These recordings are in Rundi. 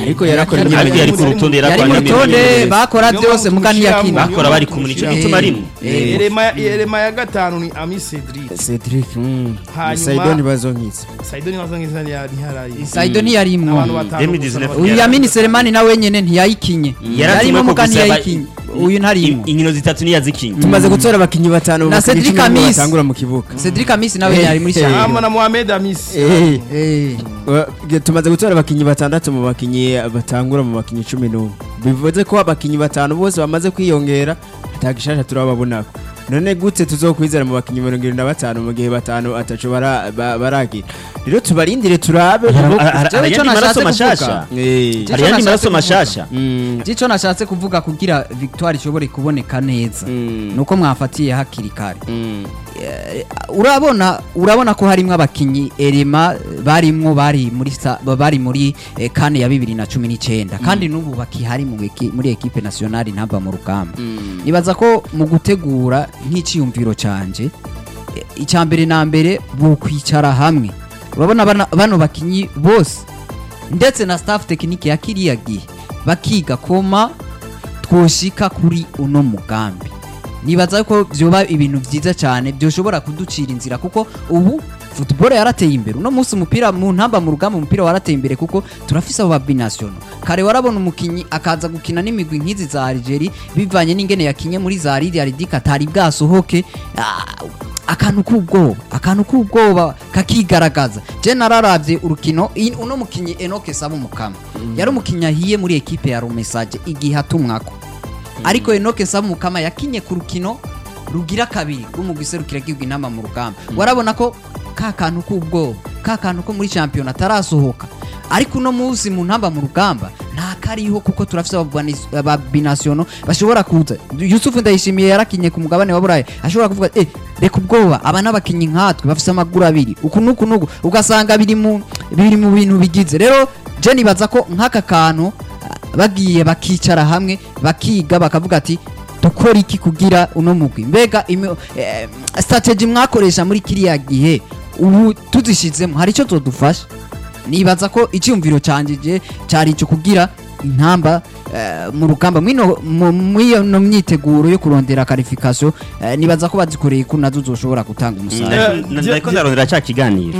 ariko yarakora ariko yari ku imyimenyerezo rutonde yari yarakora mu rutonde n'imyimenyerezo. bakora Niyo byose mpamvu muga ntiyakina tumushyiramo. bakora bari kumwe nicyo Eh, gituma rimwe eh, Elema Elema ya gatanu ni Ami Cedric Cedric mm. Hanyuma- Saido ntibazonkitse Saido ni wazo ngizana ya ntiharayi Saido ntiyarimwo abantu batanu Demi gusa Disney- n'abagabo. uyu yamini selemani nawe nyene ntiyayikinye Yaratumwe yarimo ko muga gusa yaba- ntiyayikinye uyu ntarimwo In- inkino zitatu niyazikinye tumaze gutora abakinyi batanu mu Na bakinyi Cedric cumi n'umwe Amis. batangura mu kibuga Cedric Amisi nawe Eh, yari muri eh. Hama cyane na Mohamed Amis Eh, eh wa- tumaze gutora abakinyi batandatu mu bakinyi batangura mu bakinyi cumi n'umwe bivuze ko abakinyi batanu bose bamaze kwiyongera atagishasha turababonako none gute tuzokwizera mu bakinyi mirongo irindwi na batanu mu gihe batanu ataco bara- ba- baragira rero tubarindire turabe Hari- kuko- hari- Jewe hari ico ayandi maraso nashatse mashasha Eh, hari ayandi maraso mashasha mm, Ico nashatse kuvuga kugira victoire ishobore kuboneka neza Mm. nuko mwafatiye hakiri kare mm. Eh, urabona urabona ko harimwo abakinyi erema barimwo bari muri sa- bari muri eh, kane ya bibiri na cumi n'icyenda kandi n'ubu bakihari mu eki- muri ekipe nationale ntamba mu rugamba nibaza ko mu gutegura nk'iciyumviro canje eh, icya mbere na mbere bukwicara hamwe urabona bana- bano bakinyi bose ndetse na staff tekinike ya kiriya gihe bakiga koma twoshika kuri uno mugambi nibaza ko byoba ibintu byiza cyane byoshobora kuducira inzira kuko ubu football yarateye imbere uno munsi umupira mu ntamba mu rugamba umupira warateye imbere kuko turafise abo babinational kare warabona umukinyi akaza gukina n'imigwi nk'izi za Algeria bivanye n'ingene yakinye muri za Lydia Ridika atari bwasohoke ah, akantu k'ubwoba akantu k'ubwoba kakigaragaza je nararavye urukino in- uno mukinyi Enoke Saba umukama yari umukinyi ahiye muri ekipe ya Romesage igihe atumwako ariko Enoke Saba umukama yakinye ku rukino rugira kabiri rw'umugwi serukira gihugu intama mu rugamba warabona ko ka kantu k'ubwoba ka kantu ko muri champion atarasohoka ariko uno munsi mu ntamba mu rugamba nta kariho kuko turafise ababwanis- ababinasiono bashobora kuza Yusufu Ndayishimiye yarakinye ku mugabane wa Burayi ashobora kuvuga eh reka ubwoba aba n'abakinyi nkatwe bafise amaguru abiri uku nuku nuku ugasanga biri mu biri mu bintu bigize rero je nibaza ko nk'aka kantu ah, bagiye bakicara hamwe bakiga bakavuga ati dukora iki kugira uno mugwi mbega imi- eh, strategy mwakoresha muri kiriya gihe ubu tuzishizemo hari icyo todufasha nibaza ko icyumviro cyanjye je cyari icyo kugira intamba eh, mu rugamba mwino mu- mw'iyo no myiteguro yo kurondera qualification eh, nibaza ko bazikoreye ko nazo zoshobora gutanga umusaruro Eh, Ndako- je- ndako ndarondera cya kiganiro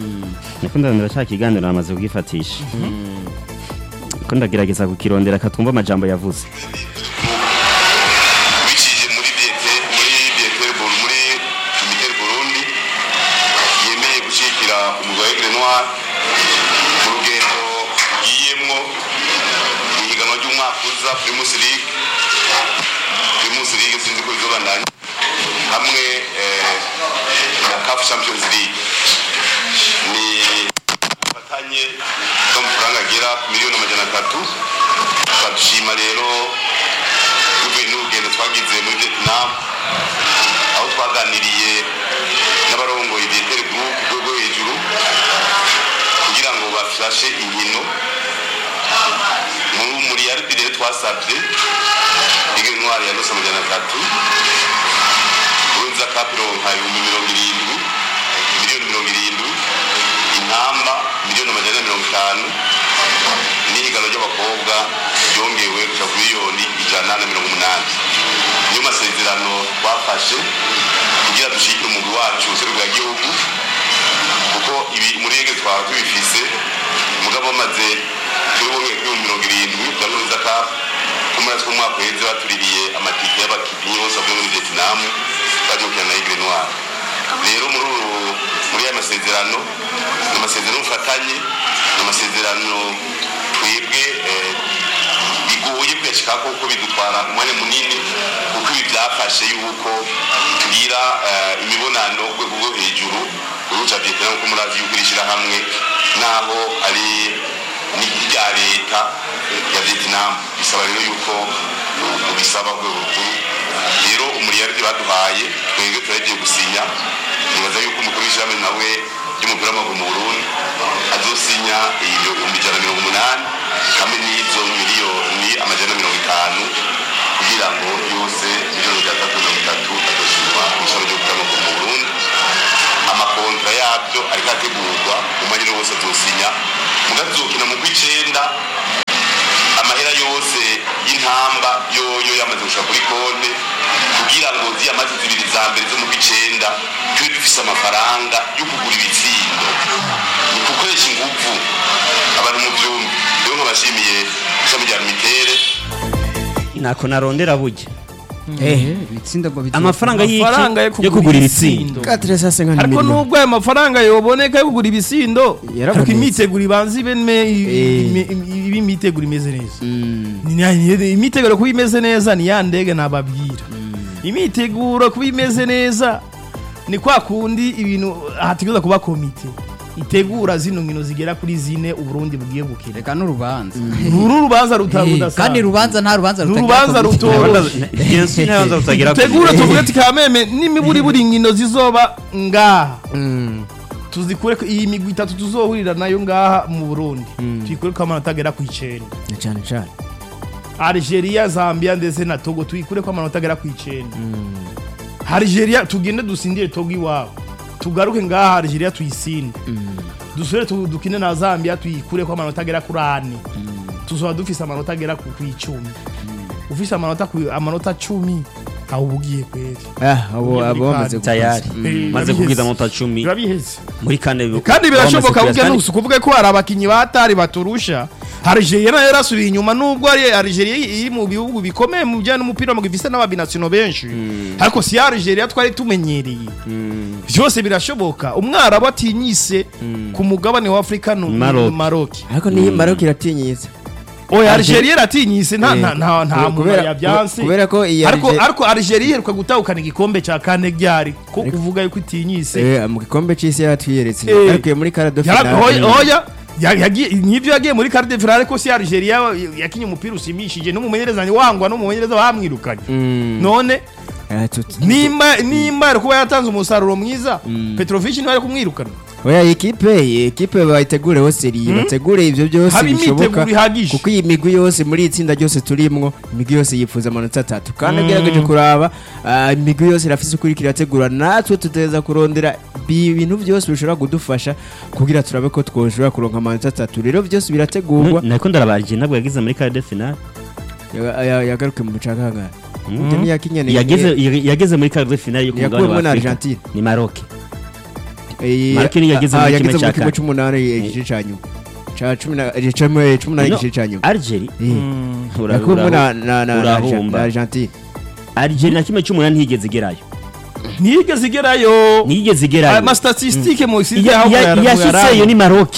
ndako ndarondera cya kiganiro namaze kugifatisha ko ndagerageza kukirondera katumva amajambo yavuze biciye muri BT muri BT muri Mikel Burundi yemeye gushyigikira umugabo wa Aigle Noir mu rugendo ugiyemwo mu higanwa ry'umwaka uza Primus League Primus League sinzi ko bizobandanya hamwe eh, na CAF Champions League ni ubufatanye bw'amafaranga agera ku miliyoni amajana atatu badushima rero tuvuye n'urugendo twagize muri vietnam aho twaganiriye n'abarongoye vietnam group ku rwego hejuru kugira ngo bafashe inkino mu- muri rp rero twasabye ligue ntwari yanose amajana atatu urunza kapironka ibihumbi mirongo irindwi miliyoni mirongo irindwi intamba miliyoni amajana ane mirongo itanu n'ihiganwa ry'abakobwa ryongewe kuja ku miliyoni ijana na mirongo umunani niyo masezerano twafashe kugira dushigikire umugwi wacu userukira gihugu kuko ibi muri rege twaba tubifise mugabo bamaze kuri bumwe kuri mirongo irindwi bya nuriza cup ko muri two umwaka uheze batuririye amatike y'abakinnyi bose bavuye muri vietnam baje gukina na aigle noir rero muri uru muri aya masezerano ni amasezerano y'ubufatanye ni amasezerano twebwe eh, bigoye kuyashikako kuko bidutwara umwanya munini kuko ibi byafashe yuko tugira eh, imibonano ku rwego rwo hejuru uruca vietnam kuko murazi yuko iri shyirahamwe naho ari n'irya leta ya vietnam bisaba rero yuko ubisaba ku rwego rukuru rero umuriyaridi baduhaye twebwe turagiye gusinya nibaza yuko umukuru w'ishyirahamwe nawe ry'umupira w'amaguru mu burundi azosinya ibihumbi ijana na mirongo umunani hamwe n'izo miliyoni amajana na mirongo itanu kugira ngo yose miliyoni ijana na mirongo itatu azoshyirwa mu ishami ry'umupira w'amaguru mu burundi amakontra yabyo ariko ategurwa mu mwanya wose azosinya mugazokina mu kw'icenda intamba yoyo yamaze gushika kuri konte kugira ngo ziya mazi zibiri za mbere zo mu bicenda tube dufise amafaranga yo kugura ibitsindo ni gukoresha inguvu abantu mu vyumbi rero nkabashimiye ishami rya mitere ntako narondera burya ibitsindo ngo bizo- amafaranga Amafaranga yo y'iki yo kugura ibitsindo Katire sasa nka ariko miliyoni. nubwo ayo mafaranga yoboneka yo kugura ibisindo Yarabonetse. ariko imiteguro ibanza ibe me- Eh. ime- ime- ibe imiteguro imeze neza Mm. Ni- ni- imiteguro kuba imeze neza ni ya ndege nababwira imiteguro kuba imeze neza ni kwa kundi ibintu hategereza kuba komite itegura zino nkino zigera kuri zine uburundi bugiye gukina reka n'urubanza uru rubanza Eh, rutarudasanzwe kandi rubanza nta rubanza Ni rutagira urubanza komite. rutoroshe ntibanza rutagira tegura tuvuge ati kameme n'imiburi buri nkino zizoba ngaha Mm. tuzikure ko iyi migwi itatu tuzohurira nayo ngaha mu burundi tuyikure ko amanota agera ku icenda Na cyane cyane. algeria zambia ndetse na togo tuyikure ko amanota agera ku icenda algeria tugende dusindire togo iwabo tugaruke ngaha algeria tuyisinde dusubire tu- dukine na zambia tuyikure ko amanota agera kuri ane tuzoba dufise amanota agera ku ku icumi ufise amanota ku- amanota cumi aho uba ugiye kweri Ah, abo Ugiye muri abo bamaze kane. tayari Mm. maze Birabiheze. kubwiza amanota cumi biba biheze muri kane bi- kandi bamaze birashoboka kuyasa. burya nusi kuvuga ko hari abakinyi batari baturusha Algeria nayo yarasubiye inyuma nubwo ari Algeria iri mu bihugu bikomeye mu bijyanye n'umupira w'amaguru ifise n'ababinationaux benshi ariko si ya Algeria twari tumenyereye byose birashoboka umwarabu atinyise ku mugabane wa Afurika ni Maroc. Maroc ariko niyo Maroc iratinyitse oya Algeria iratinyise nta Eh, nta nta nta muntu kubera- yabyanse kubera ko iyi ariko Alge- ariko Algeria iheruka gutahukana igikombe cya kane ryari ko kuvuga yuko itinyise Eh, mu gikombe c'isi yaratwiyeretse Eh. ariko iyo muri karado Ya- finale hoya hoya ya- yagiye- nivyo yagiye muri quart de finale ko si Algeria yakinye umupira usimishije n'umumenyereza wangwa n'umumenyereza bamwirukanye Mm. none Ah, tut- nimba nimba ari kuba yatanze umusaruro mwiza Petrovic niwe ari kumwirukana oya ekipe iyi ekipe bayitegureho seriye bategure ivyo byose Haba bishoboka imyiteguro ihagije. kuko iyi migwi yose muri iyi tsinda ryose turimwo imigwi yose yifuza amanota atatu kandi ugerageje kuraba ah, imigwi yose irafise ukuri kirategura natwe tuteza kurondera bi- ibintu byose bishobora kudufasha kugira turabe ko twoshobora kuronka amanota atatu rero byose birategurwa nako ndarabarije ntabwo yagize muri kare de finale Ya- ya- yagaruke mu bucakangara Ibyo ntiyakinye ni- yageze yageze muri kare de finale yo ku mugabane yakuwemo wa na Afurika Argentine ni Maroc Eh, Mark niyo yageze ah, muri yageze kimwe cya muri kimwe kane. c'umunani igice ca nyuma ca cumi na eh, ca mu- cumi n'umunani No, igice ca nyuma Algeria Eh. ura- yakuwemo ura- na na na na urahomba. na Argentine Algeria na kimwe cy'umunani ntiyigeze igerayo ntiyigeze igerayo ntiyigeze igerayo amastatistike mu isi Ya- ya- yashyizeyo ni Maroc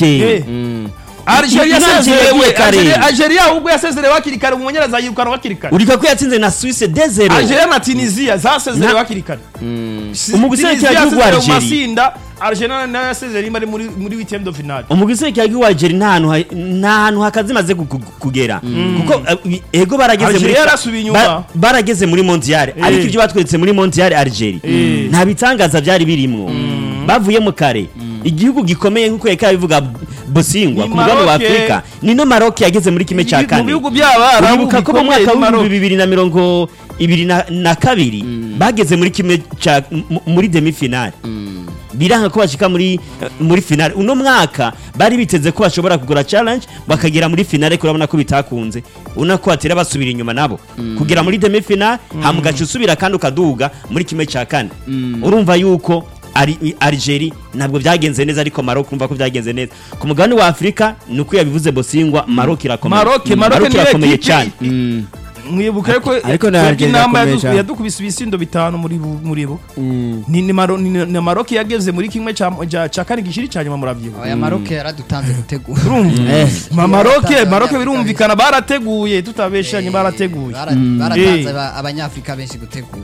Algeria Ina- yasezerewe yagiye kare. Algeria- Algeria ahubwo yasezerewe hakiri kare umumenyereza yirukana hakiri kare urika ko yatsinze na Suisse de zero Algeria na Tunisia zasezerewe Na- hakiri kare Umugwi Tunisia w'igihugu wa yasezerewe mu Algeria. matsinda Algeria nayo yasezerewe rimwe ari muri muri huitième de finale umugwi w'igihugu wa Algeria nta hantu ha- nta hantu hakaze imaze gu- gu- kugera kuko eh, ego barageze muri Algeria yarasubiye inyuma. ba- barageze muri mondial ariko ibyo batweretse muri mondial Algeria nta bitangaza byari birimwo bavuyemo kare igihugu gikomeye nk'uko yeka bivuga Bosingwa Ni ku mugabane wa Maroc. Afurika ni no Maroc yageze muri kimwe cya mu kane bihugu by'abarabu uribuka ko mu bikomeye mwaka ni Maroc. w'ibihumbi bibiri na mirongo ibiri na- na kabiri bageze muri kimwe cya mu- muri demi finale biranga ko bashika muri muri finale uno mwaka bari biteze ko bashobora kugura challenge bakagera muri finale ariko urabona ko bitakunze ubona ko batera basubira inyuma nabo kugera muri demi finale hama ugaca usubira kandi ukaduga muri kimwe cya kane urumva yuko Ari- Algeria ntabwo byagenze neza ariko Maroc urumva ko byagenze neza ku mugabane wa Afurika ni uko yabivuze Bosingwa Maroc irakomeye Maroc Maroc Maroc niyo irakomeye ekipe cyane mwibuka yuko ariko na twebwe Algeria inama irakomeye yadu- cyane. yadukubise ibisindo bitanu muri bu- muri bo Mm. ni ni Maro- ni- ni Maroc yageze muri kimwe cya cya- cya kane gishiri cya nyuma muravyibuka aya maroke yaradutanze gutegura Eh. Ma Maroc Yaratanze Maroc abanyafurika birumvikana barateguye tutabeshanye barateguye Bara- baratanze Eh. aba- abanyafurika benshi gutegura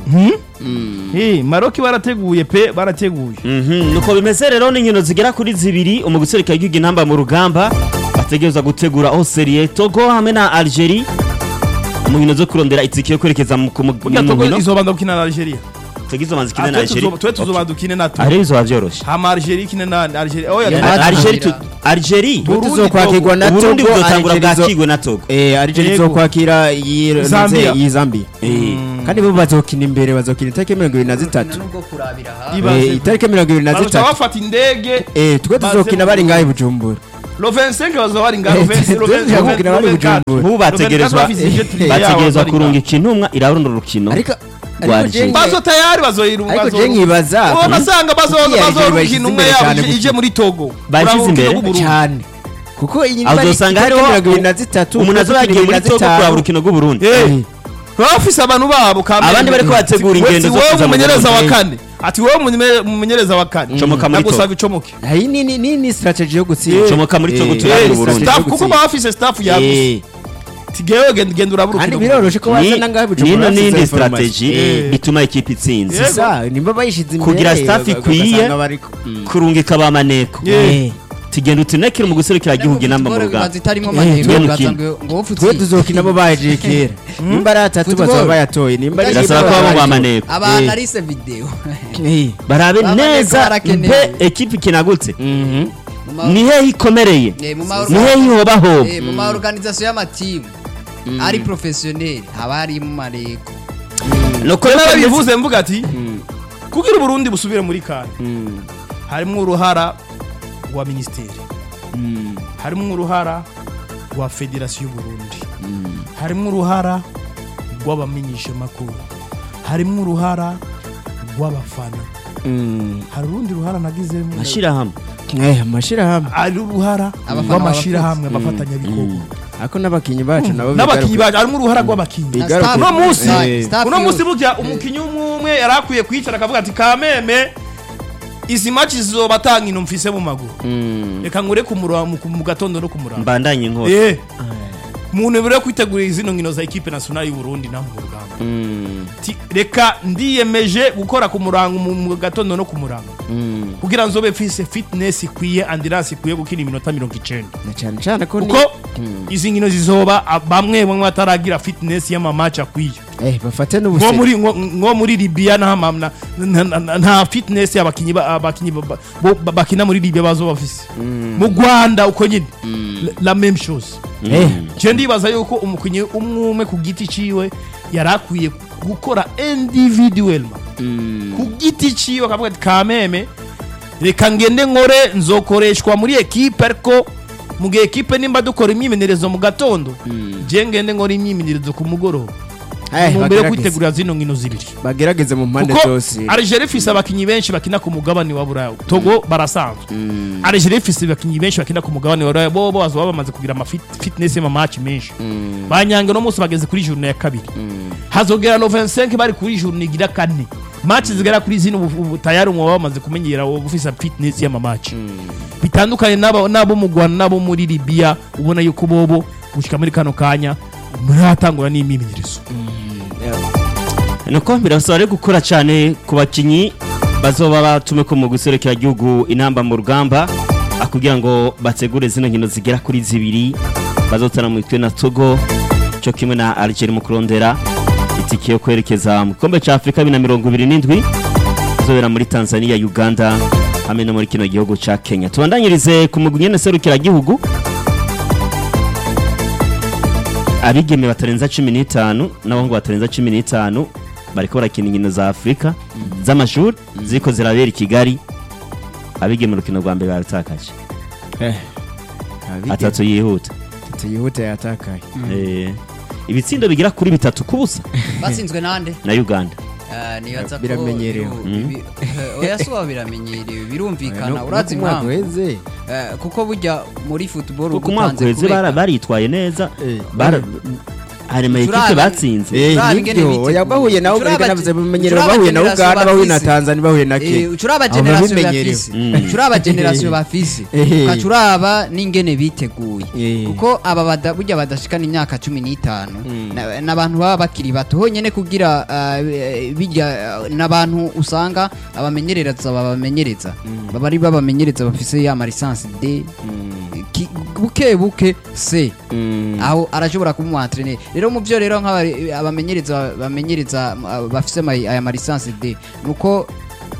Eh, Maroc barateguye pe barateguye Mhm, nuko bimeze rero n'inkino zigera kuri zibiri umugwi userukira igihugu intamba mu rugamba bategereza gutegura Australia Togo hamwe na Algeria mu nkino zo kurondera itike yo kwerekeza mu ku mu- burya mu Togo nkino izobanza gukina na Algeria tugize manzi kine Ah, na twe Algeria tuzo- twe tuzobanza dukine na Togo Algeria bizoba vyoroshe hama Algeria ikine na Algeria oya Yeah. twe- Al- Algeria tu- Algeria. Algeria Burundi, tuzokwakirwa na Uburundi Togo buzotangura Algeria izo- bwakigwe na Togo Eh, Algeria Yego. izokwakira iyi Zambia. iyi Zambia kandi bo bazokina imbere bazokina itariki mirongo ibiri na zitatu nubwo kurabira ha Ibaze Eh, itariki mirongo ibiri na bazoca zitatu bafata indege Eh, twe baze tuzokina mu bari ngaho i Burundi. Bujumbura lo 25 bazoba bari ngaho Eh, 25 lo 25 tuzabukira bari Bujumbura. nk'ubu bategerezwa bategerezwa kurunga ikintumwa irabona urukino ariko Rwa ariko je Algeria. bazo tayari bazoyiru ariko je nkibaza ubona asanga bazoza Kuki Algeria bazoruka bayishyize intumwa imbere yabo cyane ije- ije muri Togo Bayishyize Uraba urukino imbere? rw'Uburundi. cyane kuko iyi aho uzosanga hariho mirongo ibiri na zitatu umuntu azoba yagiye muri togo kuraba urukino rw'uburundi Eh, baba bafise abantu babo kamere. Abandi bariko bategura Ati, ingendo zo wowe kuza mu umumenyereza wa Burundi. kane ati wowe umumenye- umumenyereza wa kane Comoka muri nagusaba Togo. icomoke iyi ni ni ni ni strategy yo gutsinda Comoka muri Togo Eh, turabona eh, Uburundi. strategy yo Staff, kuko gutsinda. baba bafise staff yaguse Eh, tigewe genda genda uraba kandi urukino biroroshe ko ni- wazana ngaho nino n'indi strategy strategy Eh. ituma ikipe itsinze Yego. sisa nimba bayishize imbere Kugira staff baga- ikwiye, bagasanga bariko. kurungika ba maneko Eh. tugenda utunekere mu guserukira igihugu inamba mu rugamba zitarimo Eh, maneko twe ugaza mukino. ngo ngo wowe twe tuzokina bo bahejeje kera nimba ari atatu Football. bazaba bayatoye nimba ari birasaba ko rimwe baba ba bazaba maneko abantu Eh. arise video Eh. barabe Ba maneko neza barakenewe. mpe ekipe ikinagutse Mhm. Mu ma- ni hehe ikomereye Eh, mu ma- ni hehe ihobaho Eh, mu ma organisation y'amatimu ari professionnel haba harimo maneko nuko Rero rero bivuze mvuga ati kugira uburundi busubire muri kane Mm. harimo uruhara rwa ministeri Mm. harimo uruhara rwa federasiyo y'uburundi harimo uruhara rw'abamenyeshamakuru harimo uruhara rw'abafana Mm. hari urundi ruhara nagizemo mashyirahamwe Eh, amashirahamwe ari uruhara Abafana rw'amashyirahamwe abafatanyabikorwa ako n'abakinyi bacu nabo n'abakinnyi bigaruka- bacu harimo uruhara rw'abakinnyi bigaruka- uno munsi Eh. Staff uno yo- munsi burya umukinnyi umwe umwe yari akwiye kwicara akavuga ati kameme izi maci zizoba atankino mfise mu maguru Mm. reka nkure ku mura- mu mu gatondo no ku murango mbandanye inkota Eh. mu ntumbero yo kwitegurira zino nkino za ekipe nationale y'u Burundi na mu rugamba Mm. Ti- reka ndiyemeje gukora ku murango mu mu gatondo no ku murango Mm. kugira nzobe mfise fitness ikwiye andirance ikwiye gukina iminota mirongo icenda na cyane cyane ko ni- kuko izi nkino zizoba a- bamwe bamwe bataragira fitness y'amamaci akwiye eh bafate nko n'ubuse muri nko- nko muri Libya nta ma- na- na- na- na- nta fitness y'abakinyi ba- abakinyi ba- ba- bo- ba- bakina muri Libya bazoba bafise mu Rwanda uko nyine La- la même chose eh je ndibaza yuko umukinyi umwe umwe ku giti ciwe yari akwiye gukora individuellement Mm. ku giti ciwe akavuga ati kameme reka ngende nkore nzokoreshwa muri ekipe ariko mu gihe ekipe nimba dukora imyimenyerezo mu gatondo je ngende nkora imyimenyerezo ku mugoroba Eh, mu mbere yo bagerageze. kwitegura zino nkino zibiri bagerageze mu mpande kuko zose Algeria ifise abakinyi benshi bakina ku mugabane wa Buraya Togo barasanzwe Mm. Algeria ifise abakinyi benshi bakina ku mugabane wa Buraya bo bo bazoba bamaze kugira ama fit- fitness y'ama match menshi Mm. banyange no munsi bageze kuri journée ya kabiri Mm. hazogera no 25 bari kuri journée igira kane match zigera kuri zino ubu- ubu tayari umwe bamaze kumenyera ubu ufise fitness y'ama match bitandukanye n'abo n'abo mu Rwanda n'abo muri Libya ubona yuko bobo gushika muri kano kanya muratangura n'imyimenyerezo nuko birasaba rero gukora cyane ku bakinnyi bazoba batume ko mu guserekera igihugu inamba mu rugamba ah, kugira ngo bategure zino nkino zigera kuri zibiri bazotana mu mitwe na togo cyo kimwe na algeria mu kurondera itike yo kwerekeza mu gikombe cya afurika bibiri na mirongo ibiri n'indwi izobera muri tanzania uganda hamwe no muri kino gihugu cya kenya tubandanyirize ku mugwi nyene serukiragihugu abigeme batarenza cumi n'itanu n'abahungu batarenza cumi n'itanu bariko barakina inkino za afurika z'amashuri ziriko zirabera i kigali abigeme urukino rwa mbere barutakaje eh abige atatu yihuta tuyihute yatakaye Eh, ibitsindo bigira kuri bitatu ku busa batsinzwe nande na uganda Ah, nibaza ko Biramenyerewe. biru- bi- oya suba biramenyerewe birumvikana No- urazi no ku mwaka impamvu uheze Eh, kuko burya muri football kuko umwaka ugutanze uheze bara- kureka- baritwaye neza Eh, Bara- hari ama ekipe Turabi- batsinze Eh, Turaba ingene nibyo biteguye. oya bahuye na Turaba- Uganda navuze bimenyereye turaba bahuye na generation Uganda bahuye na bafise. Tanzania bahuye na Eh, Kenya ucuraba Abo generation babimenyereye. bafise Mm. ucuraba generation bafise Eh. ukacuraba n'ingene biteguye Eh. kuko aba bada- burya badashikana imyaka cumi n'itanu Mm. na- n'abantu baba bakiri bato honyene kugira ah, eh, bijya ah, n'abantu usanga abamenyereza babamenyereza baba ari babamenyereza bafise ya marisansi D ki- buke buke C aho arashobora kuba umwantreneri rero mu byo rero nk'abamenyereza bamenyereza ah, bafise ama- aya marisansi D nuko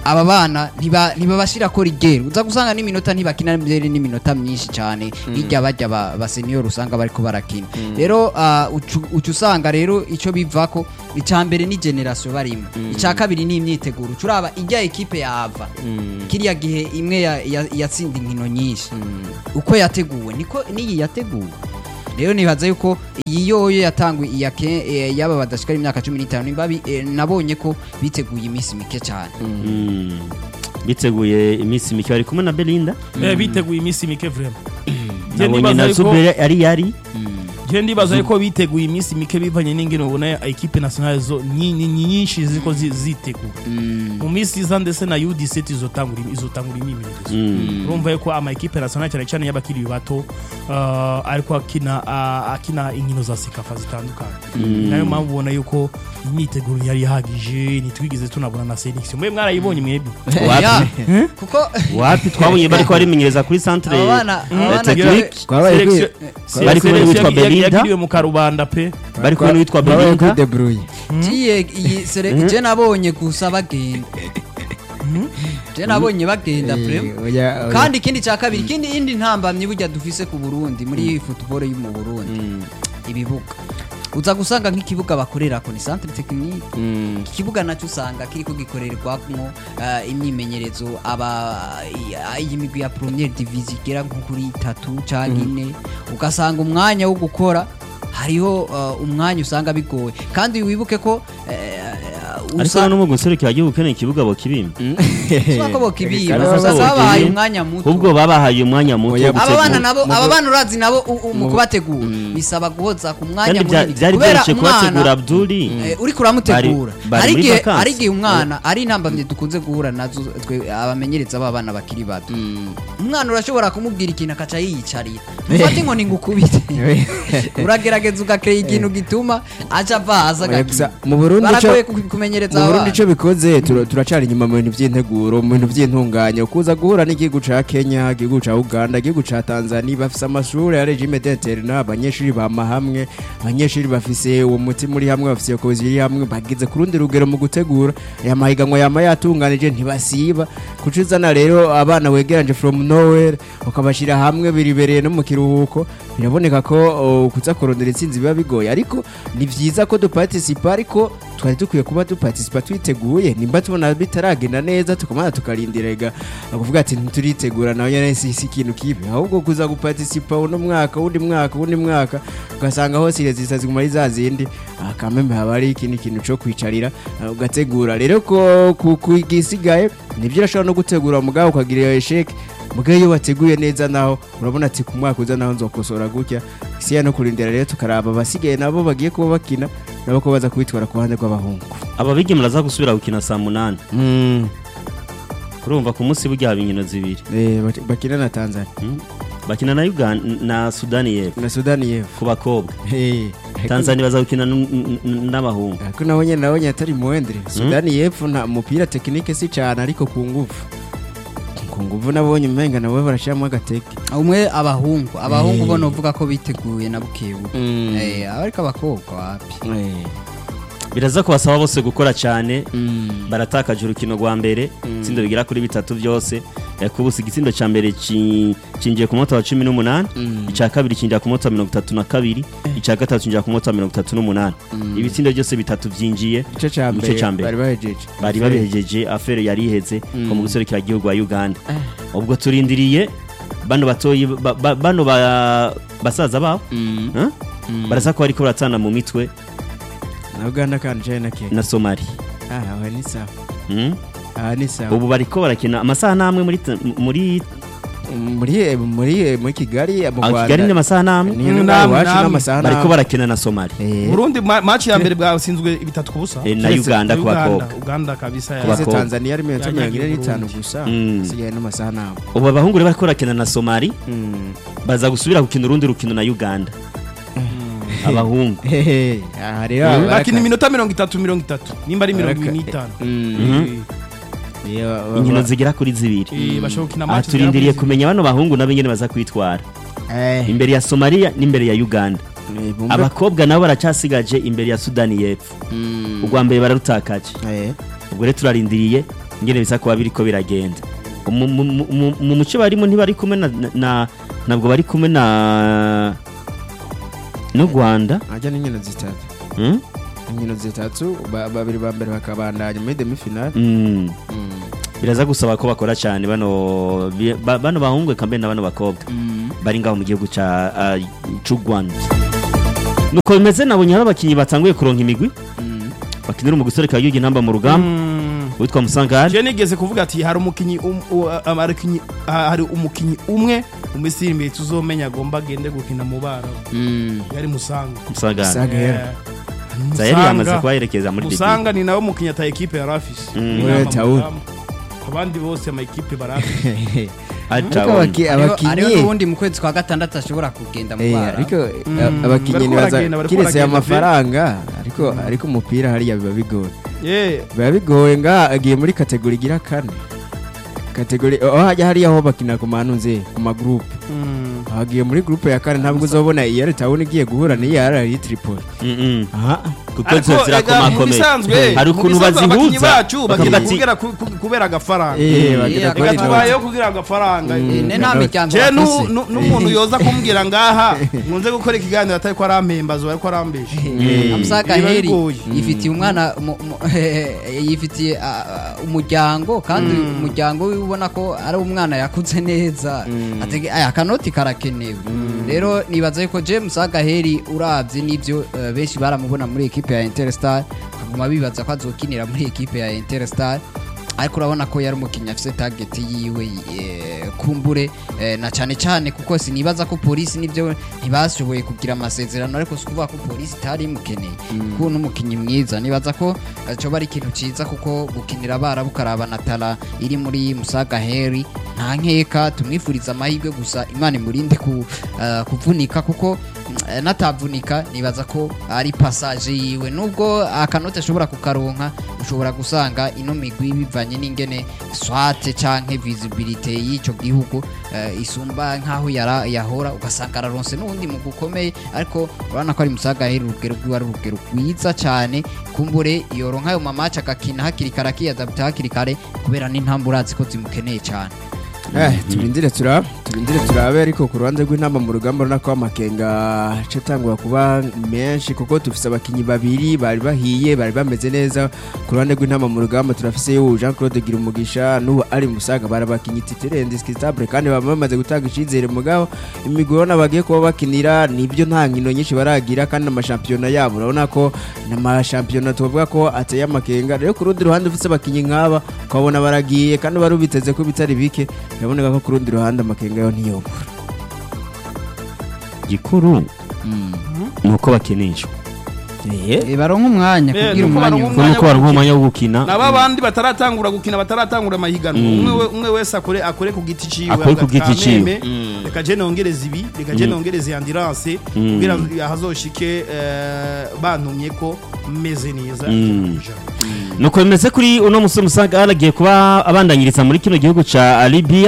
aba bana ntiba- ntibabashira ko rigero uza gusanga n'iminota ntibakina mbere n'iminota myinshi cyane hirya bajya ba, ba senior usanga bariko barakina rero ah, ucu- uca usanga rero ico bivako icya mbere ni generation barimo icya kabiri ni imyiteguro uca uraba ijya ekipe yava kiriya gihe imwe ya- ya- yatsinda inkino nyinshi uko yateguwe niko n'iyi yateguwe rero nibaza yuko iyi yoyo yatangwe iya ke- eh, yaba badashikara imyaka cumi n'itanu nimba bi- eh, nabonye ko biteguye iminsi mike cyane Mm. biteguye iminsi mike bari kumwe na belinda Eh, biteguye iminsi mike vrema Je nabonye ndibaza na yuko- zubere ari yari je ndibaza yuko biteguye iminsi mike bivanye n'ingene ubona ekipe nationale zo nyi- nyi- nyi- nyinshi ziko zi- zitegura mu minsi iza ndetse na U17 izotangura izotangura imyimenyerezo Mm. urumva yuko ama ekipe nationale cyane cyane y'abakiri bato uh, ariko akina uh, akina inkino za sekafa zitandukanye nayo mpamvu ubona yuko imyiteguro yari ihagije ntitwigeze tunabona na selection mwe mwarayibonye mwebwe Wapi? Ya, kuko wapi twabonye bariko barimenyereza kuri centre aba bana aba bana technique twabaye kwi- Selection- Bari kumwe n'uwitwa selection yagi- Belinda. yagiriwe mu karubanda pe bari kumwe n'uwitwa twabaye kuri belinda debrouille Tiye iyi sere je nabonye gusa bagenda je nabonye bagenda Eh, vraiment oya, oya. kandi ikindi cya kabiri ikindi indi ntambamyi burya dufise ku Burundi muri football yo mu Burundi ibibuga uza gusanga nk'ikibuga bakorerako ni centre technique Mm. ikibuga nacyo usanga kiriko gikorerwamo uh, imyimenyerezo aba i- iyi migwi ya première division igera nko kuri itatu cyangwa ine ugasanga umwanya wo gukora hariho uh, umwanya usanga bigoye kandi wibuke ko uh, ariko usa- no mu guserukira igihugu ukeneye ikibuga bokibimba Usanga ko bokibima Reka gusa rero babahaye bokibima. umwanya muto ubwo babahaye umwanya muto Oya, wo aba bana gutegura. nabo mu- aba bana urazi nabo u- u- mu mu- kubategura bisaba guhoza ku mwanya kandi bya- munini byari kubera byoroshye kubategura umwana abduri Eh, uriko uramutegura Bari- bari hari muri igihe vacances. hari igihe umwana ari intambamye dukunze guhura nazo twe abamenyereza b'abana bakiri bato umwana urashobora kumubwira ikintu akaca yiyicarira ufate inkoni ngo ukubite uragerageza ugakora ikintu gituma aca ava hasi Oya, gusa agakina mu Burundi baragoye ico- ku- kumenyereza mu Burundi abana ico bikoze tura- turacari inyuma mu bintu vy'integuro mu bintu vy'intunganya kuza guhura n'igihugu ca Kenya igihugu ca Uganda igihugu ca Tanzania bafise amashuri ya regime d'interne abanyeshuri bama hamwe abanyeshuri bafise uwo mutima uri hamwe bafise iyo kozi iri hamwe bageze ku rundi rugero mu gutegura aya mahiganwa yama yatunganije ntibasiba kucizana rero abana wegeranje from nowhere ukabashira hamwe biribereye no mu kiruhuko biraboneka ko oh, kuza kurondera intsinzi biba bigoye ariko ni vyiza ko duparticipa ariko twari dukwiye kuba duparticipa twiteguye nimba tubona bitaragenda neza tukamana tukarindira ega kuvuga ati ntituritegura nawe nyene si si ikintu kibi ahubwo kuza guparticipa uno mwaka undi mwaka undi mwaka ugasanga hose irezisa ziguma ari za zindi ah, kameme haba hari ikindi kintu co kwicarira ah, ugategura rero ko ku- ku gisigaye nibyo urashobora no gutegura mugabo ukagira esheke mugabe iyo wateguye neza naho urabona ati ku mwaka uza naho nzokosora gutya isiya no kurindira rero tukaraba abasigaye nabo bagiye kuba bakina nabo ko baza kubitwara ku ruhande rw'abahungu aba bigeme baraza gusubira gukina saa munani urumva ku munsi burya haba inkino zibiri Eh, bak- bakina na tanzania Mm. bakina na uganda na sudani y'epfo na sudani y'epfo ku bakobwa Eh, tanzania baza gukina n- n- n- n'abahungu ariko nabo nyine nabonye atari muwendere sudani y'epfo nta mupira tekinike si cyane ariko ku nguvu ku nguvu nabonye umenga nawe barashyiramo agateke umwe abahungu abahungu Eh. bo novuga ko biteguye na bukebuke Mm. Eh, ariko abakobwa wapi Eh, biraza kubasaba bose gukora cyane mm. baratakaje urukino rwa mbere itsinda bigera kuri bitatu byose yakubusa igitsindo cya mbere ki- kinjiye ku munota wa cumi n'umunani Mm. icya kabiri kinjira ku munota wa mirongo itatu na kabiri icya gatatu kinjira ku munota wa mirongo itatu n'umunani ibitsindo byose bitatu byinjiye igice cya Igice mbere ca mbere. bari bahejeje bari babihejeje afere yari iheze ko mu guserukira igihugu wa uganda ubwo turindiriye bano batoyi ba- ba- bano ba- basaza babo Huh? baraza ko bariko baratana mu mitwe na uganda kandi cyane na kenya na somali ah aha ni sawa Hmm? aha ni sawa ubu bariko barakina amasaha n'amwe muri ta- muri muri muri muri kigali mu Ah, rwanda kigali ni amasaha n'amwe ni Mm, no namwe, iwacu namwe. n'amasaha bariko n'amwe. barakina na somali Eh, Burundi ma- match ya mbere bwatsinzwe bitatu ku busa Eh, na Kiretse uganda ku Uganda, bakobwa Uganda kabisa Ku ya- ese bakobwa. tanzania ari mirongo mirongo ine n'itanu Burundi. gusa Mm. isigaye n'amasaha n'amwe ubu abahungu rero bariko barakina na somali Mm. baza gusubira gukina urundi rukino na uganda abahungu Hehe, aha rero Mm. baraka- bakina iminota mirongo itatu mirongo itatu nimba ari mirongo Baraka- ine n'itanu Mm. Iyo, ba- inkino ba- zigera kuri zibiri Eh, bashobora gukina aha match turindiriye zigera kuri kumenya bano bahungu nabo ingene baza kwitwara Eh, imbere ya somaliya n'imbere ya uganda eh, bumve- abakobwa nabo baracasigaje imbere ya sudani y'epfo Mm. urwa mbere bararutakaje Eh, ubwo rero turarindiriye ingene bisa kuba biriko biragenda mu mu- mu- mu- mu muco barimo ntibari kumwe na, na ntabwo bari kumwe na n'u Rwanda ajya n'inkino zitatu hmm? inkino zitatu ba- babiri ba mbere bakabandanya muri demi finale Mm. biraza gusaba ko bakora cyane bano bi- ba- bano bahungu kambe na bano bakobwa bari ngaho mu gihugu ca ah, c'u Rwanda nuko bimeze nabonye hari abakinyi batanguye kuronka imigwi bakinira mu gisore ka Yugi ntamba mu rugamba witwa Musangari je nigeze kuvuga ati hari umukinyi um- u- a- abakinyi- ha- hari umukinyi umwe mu misiri imbere tuzomenya agomba agende gukina mu barabu yari musanga Musangari Musangari. Eh, Zaheri yamaze Musanga- kubaherekeza muri Libya musanga ni nawe mukinnyi ata ekipe yari afise Mm. Ni Wewe inama mu Taul. rugamba. abandi bose ama ekipe bari afise ariko Acha abaki- hariho hariho abakinyi n'ubundi mu kwezi kwa gatandatu ashobora kugenda mu Eh, bara ariko Mm, a- abakinyi bariko nibaza baragenda, bariko kiretse baragenda amafaranga ariko ariko umupira hariya biba bigoye Yeah. biba bigoye nga agiye muri kategori igira kane kategori aho hajya hariya aho bakina ku manunze ku magroupe Mm. agiye muri groupe ya kane ntabwo uzobona iyari tawuni igiye guhura n'iyo ari tripoli Mm, mm. aha kuko Ariko, zo ega, mu zirakomakomeye bisanzwe hari mu ukuntu bisanzwe abakinyi bazihuza bacu bakavuga bagenda ati kubera ku- ku- kubera agafaranga Eh, Mm. bagera Ega kuri reka ino- tubayeho kugira agafaranga Mm. ne nta miryango je nu- bafise nu- n'umuntu yoza kumbwira ngaha nkunze gukora ikiganiro atari ko arampembaza ariko arambesha Mm. amusaka Biba heri bigoye. yifitiye umwana mu- mu- yifitiye ah, ah, umuryango kandi umuryango wiwe ubona ko ari umwana yakuze neza atege aya kanoti karakenewe rero nibaza yuko James Agaheri uravye n'ivyo eh, benshi baramubona muri ekipe ya Interstar bakaguma bibaza ko azokinira muri ekipe ya Interstar ariko urabona ko yari umukinnyi afite target yiwe eh, kumbure eh, na cyane cyane kuko sinibaza ko polisi nibyo ntibashoboye kugira amasezerano ariko si ukuvuga ko polisi itari imukeneye kuko n'umukinnyi mwiza nibaza ko eh, coba ari ikintu ciza kuko gukinira abarabu ukaraba na tara iri muri musaga heri nta nkeka tumwifuriza amahirwe gusa imana imurinde ku, eh, kuvunika kuko mm, eh, natavunika nibaza ko ari passage yiwe nubwo akanoti ashobora kukaronka ushobora gusanga ino migwi bivanye n'ingene swate canke visibility y'ico gihugu eh, isumba nkaho yara yahora ugasanga araronse n'ubundi mu gukomeye ariko urabona ko ari musaga heri urugero rwiwe ari urugero rwiza cyane kumbure yoronka ayo mamaci agakina hakiri kare akiyadapta hakiri kare kubera n'intambwe urazi ko zimukeneye cyane Eh, turindire turabe turindire turabe ariko ku ruhande rw'intamba mu rugamba urabona ko amakenga aca atangura kuba menshi kuko dufise abakinyi babiri bari bahiye bari bameze neza ku ruhande rw'intamba mu rugamba turafise ubu Jean Claude Girumugisha n'ubu ari musaga bari abakinyi titire indiscutable kandi baba bamaze gutanga icizere mugabo imigwi urabona bagiye kuba bakinira nibyo nta nkino nyinshi baragira kandi amashampiyona yabo urabona ko n'amashampiyona tuvuga ko ateye amakenga rero ku rundi ruhande ufise abakinyi nk'aba ukabona baragiye kandi bari ubiteze ko bitari bike biraboneka ko ku rundi ruhande amakenga yo ntiyobora gikuru ni uko bakinishwa Eh, baronka umwanya Eh, kugira nuko umwanya baronka kuko nuko baronka umwanya wo gukina naba bandi bataratangura gukina bataratangura amahiganwa umwe we- umwe wese akore akore ku giti ciwe Akore ku giti ciwe. akameme, reka je nongereza ibi reka je nongereza ambulance Mm. kugira ngo hazoshike eh, bantumye ko meze neza Mm. ijana. nuko bimeze kuri uno musore musaga yaragiye kuba abandanyiriza muri kino gihugu ca Libya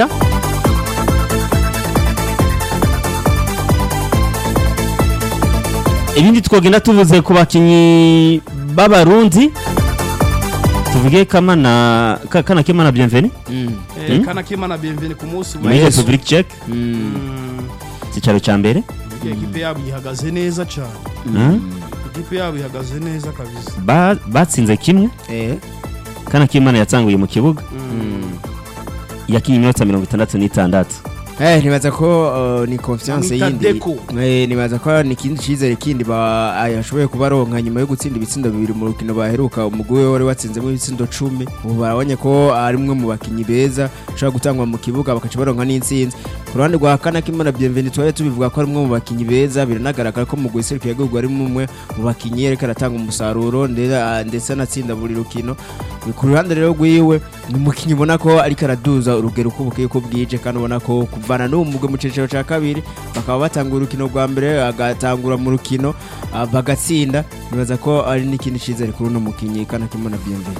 ibindi twogenda tuvuze ku bakinyi b'abarundi tuvuge kamana ka- kana kemana bienvenue Eh, Mm. kana kimana bienvenue ku munsi muri w'ejo. Republic Czech Mm. cyicaro ca mbere ekipe yabo ihagaze neza cyane Mm. ekipe yabo ihagaze neza kabisa Ba- batsinze kimwe kana k'imana yatsanguye mu kibuga yakinnye iminota mirongo itandatu n'itandatu Eh, nibaza ko uh, ni confiance Bamwita yindi Deco. eh, nibaza ko ni ikindi cizere kindi ba yashoboye kuba aronka nyuma yo gutsinda ibitsindo bibiri mu rukino baheruka umugwi we wari watsinzemo ibitsindo cumi ubu barabonye ko ari umwe mu bakinyi beza ushobora gutangwa mu kibuga bakaca baronka n'intsinzi ku ruhande rwa kana kimana bienvenue twari tubivuga ko ari umwe mu bakinyi beza biranagaragara ko mu guserukira igihugu ari umwe mu bakinyi ariko aratanga umusaruro ndetse ndetse anatsinda buri rukino ku ruhande rero rwiwe ni umukinyi ubona ko ariko araduza urugero uko bukeye ko bwije kandi ubona ko kuvana n'uwo mugwe mu ciciro cya kabiri bakaba batangura urukino rwa mbere agatangura mu rukino ah, bagatsinda nibaza ko ari n'ikindi cyizere kuri uno mukinyi kana kimona bienvenue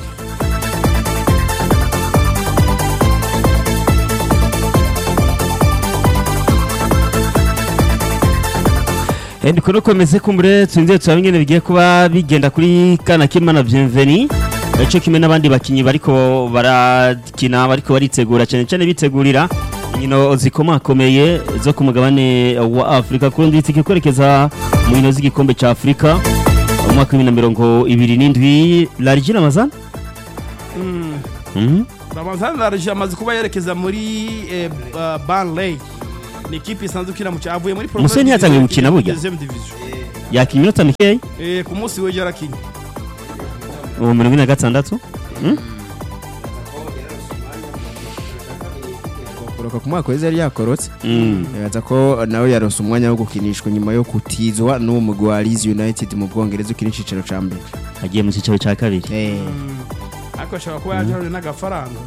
ndiko nuko bimeze kumbure twinjiye turaba ingene bigiye kuba bigenda kuri kana k'imana bienvenue cyo kimwe n'abandi bakinyi bariko barakina bariko baritegura cyane cyane bitegurira inkino zikomakomeye zo ku mugabane wa Afrika kurundi itike kwerekeza mu nkino z'igikombe ca Afrika mu mwaka wa 2027 Larjina Mazan Mhm. Ramazan Large amaze kuba yerekeza muri eh, ba- Burnley ni ikipe isanzwe ikina mu cyavuye muri Premier Musoni yatangiye gukina burya? Deuxième division. yakinnye iminota mikeya Eh, ku munsi w'ejo yarakinye ubu mirongo ine na gatandatu kuroka ku mwaka wese yari yakorotse Mm. bibaza ko nawe yarose umwanya wo gukinishwa nyuma yo kutizwa n'uwo mugwi wa Leeds United mu Bwongereza ukina icicaro ca mbere agiye mu cyicaro cya kabiri Eh, ariko ashobora kuba yaje n'agafaranga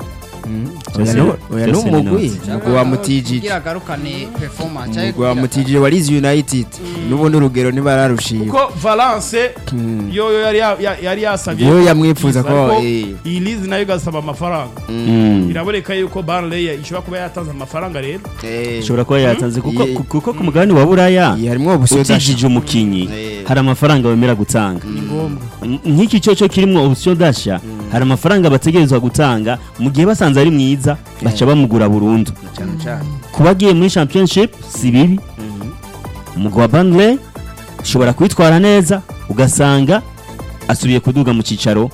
oya Chelsea- no- oya Chelsea n'umugwi ni umugwi wa Mutijiji kugira agarukane performance umugwi wa Mutijiji wa Leeds United n'ubundi urugero ntibararushima kuko Valence yoyo yari ya- ya- yari yasabye Yo yamwifuza ko, ariko eh. iyi Leeds nayo igasaba amafaranga Mm. biraboneka yuko Burnley ishobora kuba yatanze amafaranga rero Eh, ishobora kuba yatanze kuko Ye- ku- kuko ku mugabane wa buraya iyi harimwo ubusoda utijije umukinyi Eh. hari amafaranga wemera gutanga ni ngombwa M- nk'iki cyo cyo kirimo option dasha hari amafaranga bategerezwa gutanga mu gihe basanze ari mwiza baca bamugura burundu cyane cyane kuba agiye muri championship si bibi umugwi wa Burnley ushobora kwitwara neza ugasanga asubiye kuduga mu cyicaro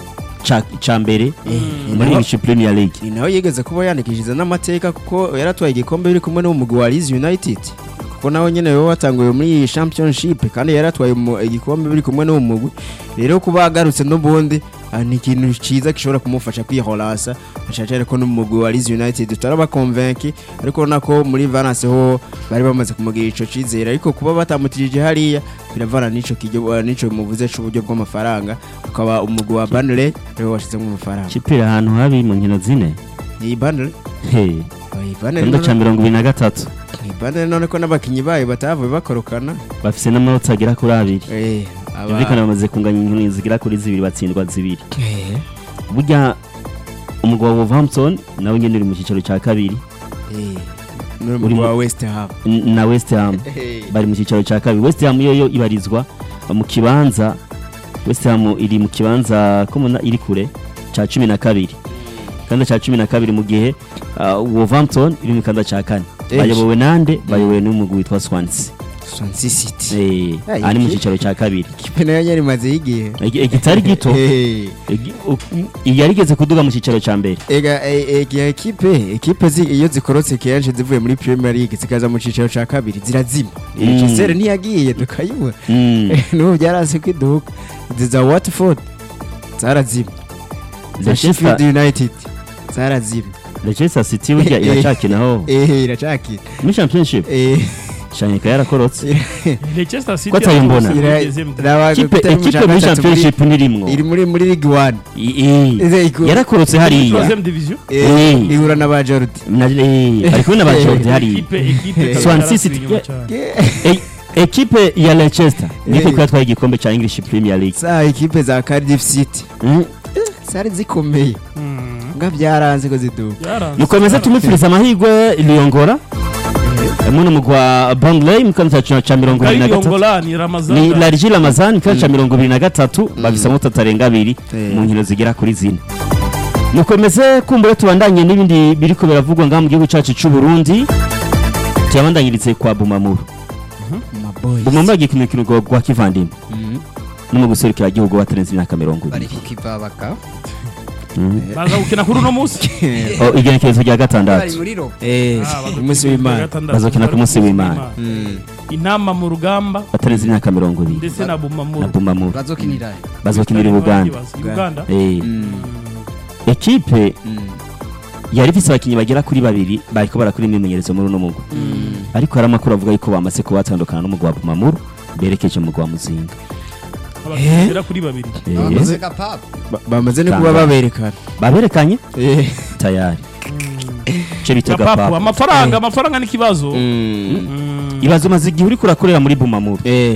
ca ca mbere muri naho- English Premier League ni nawe yigeze kuba yandikishije n'amateka kuko yaratwaye igikombe biri kumwe n'umugwi wa Leeds United kuko nawe nyene we watanguye muri iyi championship kandi yaratwaye umu- igikombe biri kumwe n'uwo mugwi rero kuba agarutse n'ubundi ah, ni ikintu cyiza gishobora kumufasha kwihorasa ashacare ko n'umugwi wa Leeds United tutaraba convaincu ariko urabona ko muri Valence ho bari bamaze kumugira ico cizere ariko kuba batamutijije hariya biravana n'ico kijyo n'ico muvuze c'uburyo bw'amafaranga ukaba umugwi wa Burnley rero washizemo amafaranga Chipira ahantu habi mu nkino zine iyi Burnley hey iyi Burnley Kanda ca none- mirongo ibiri na gatatu iyi Burnley none ko n'abakinyi bayo batavuye bakorokana bafise n'amanota agera kuri abiri eh aba byumvikana bamaze kunganya inkino zigera kuri zibiri batsindwa zibiri eh burya umugwi wa Wolverhampton nawe nyene uri mu cyicaro cya kabiri eh n'umugwi wa West Ham n- na West Ham Eh, bari mu cyicaro cya kabiri West Ham yo yo ibarizwa mu kibanza West Ham iri mu kibanza ko muna iri kure cya cumi na kabiri kanda cya cumi na kabiri mu gihe uh, Wolverhampton iri mu kanda cya kane Eh, bayobowe nande bayobowe n'umugwi witwa Swansea Swansea City eh Ah, ari mu iki- cyicaro cya kabiri ikipe nayo yari imaze igihe Igi- igitari gito Eh, igi- u- yarigeze kuduga mu cyicaro cya mbere ega eh, eh, igihe ekipe ekipe zi- iyo zikorotse kenshi zivuye muri Premier League zikaza mu cicaro ca kabiri zirazima Mm. Leicester ntiyagiye tukayibura Mm. n'ubu byarase kwiduka ziza Watford zarazima za Leicester- Sheffield United zarazima Leicester City burya Eh, iracakinaho eh iracakira muri championship eh shanyika yarakorotse Leicester City Ko atayimbona? ira- Deuxième division. raba- Ikipe- gutera mu ekipe ca muri gatatu championship ntirimwo iri muri muri League 1 I- i- Ize iku- yarakorotse hariya Troisième division eh Eh. ihura na ba Jordi Na- eh, ari kumwe na bajodi hariya ikipe ikipe Swansea City. inyuma cyane. Eh, ekipe ya Leicester niko Eh. yatwaye igikombe cya English Premier League za ekipe za Cardiff City Mm. zari zikomeye Mm. nga byaranze ko ziduka Yaranze. mukomeze tumwifuriza amahirwe Liyongora hamwe n'umugwi wa Burnley mu kanya cya cya mirongo ibiri na Kari gatatu Yongola ni ni Ramazan Larji Ramazan mu kanya cya mirongo ibiri na gatatu bafise amanota atarenga abiri Eh. mu nkino zigera kuri zine mukomeze kumbure tubandanye n'ibindi biriko biravugwa ngaha mu gihugu cyacu cy'u Burundi tuyabandanyirize kwa Bumamuru Maboys. Bumamuru agiye ku mukino gwa kivandimwe no mu guserukira igihugu batarenze imyaka mirongo bari ibiri kukivabaka Mhm. baza gukina kuri uno munsi Oh, igenekerezo rya bari gatandatu muri ro Eh, Ah, baza umunsi gukina w'Imana. gatandatu. Bazokina ku munsi w'Imana. Mm. intama mu rugamba batarenze imyaka mirongo ibiri ndetse na na bumamuru Bumamuru bazokinira bazokinira i Buganda Uganda Eh, Mm. ekipe Mm. yari ifise abakinnyi bagera kuri babiri bariko barakora imyimenyerezo muri uno mugwi ariko hari amakuru avuga yuko bamaze kuba batandukana n'umugwi wa Bumamuru berekeje mu mugwi wa Muzinga abakinnyi bagera kuri babiri Eh, bamaze kapapa Ba- bamaze no kuba Tangazo. baberekana baberekanye Eh. tayari ico bita gapapu gapapu amafaranga amafaranga n'ikibazo Mm. Mm. ibazo umaze igihe uriko urakorera muri Bumamuru Eh.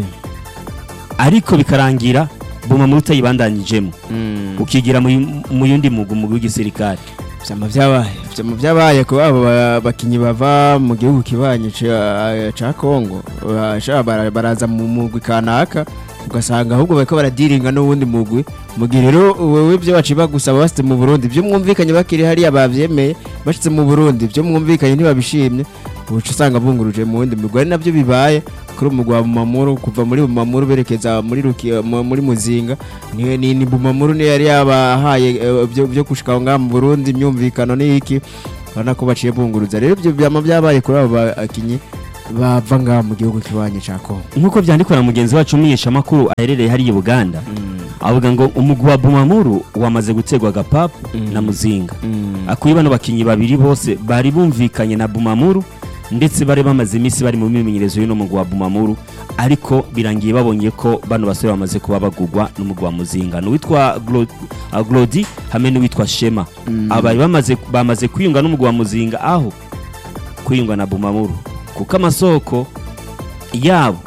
ariko bikarangira Bumamuru utayibandanyijemo Mm. ukigira mu- mu yundi mugwi umugwi w'igisirikare vyama vyabaye vyama vyabaye ko abo ba- bakinyi bava mu gihugu kibanye ca ca Kongo basha bara- baraza mu mugwi kanaka ugasanga ahubwo bariko baradiringa n'uwundi mugwi mu gihe rero wewe ibyo baciba gusaba basite mu Burundi ibyo mwumvikanye bakiri hariya bavyemeye bashitse mu Burundi ibyo mwumvikanye ntibabishimye uca usanga bunguruje mu wundi mugwi ari nabyo bibaye kuri umugwi wa Bumamuru kuva muri Bumamuru berekeza muri Ruki, mu- muri Muzinga ni ni, ni Bumamuru ne yari yabahaye eh, byo byo gushika aho ngaha mu Burundi imyumvikano ni iki urabona ko baciye bunguruza rero ibyo byama byabaye kuri abo bakinyi bava ngaha mu gihugu kiwanye ca Kongo nk'uko byandikwa na mugenzi wacu umunyeshamakuru aherereye hariya i buganda avuga ngo umugwi wa bumamuru wamaze gutegwa agapapu na muzinga akuye bano bakinnyi babiri bose bari bumvikanye na bumamuru ndetse bari bamaze iminsi bari mu mimenyerezo y'uno mugwi wa bumamuru ariko birangiye babonye ko bano basore bamaze kuba bagugwa n'umugwi wa muzinga n'uwitwa Glo- uh, glodi hamwe n'uwitwa shema abari bamaze bamaze kwiyunga n'umugwi wa muzinga aho kwiyunga na bumamuru kuko amasoko yabo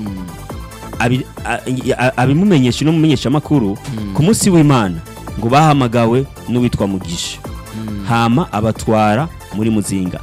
abi- a- a- abimumenyesha n'umumenyeshamakuru ku munsi w'imana ngo bahamagawe n'uwitwa mugisha hama abatwara muri muzinga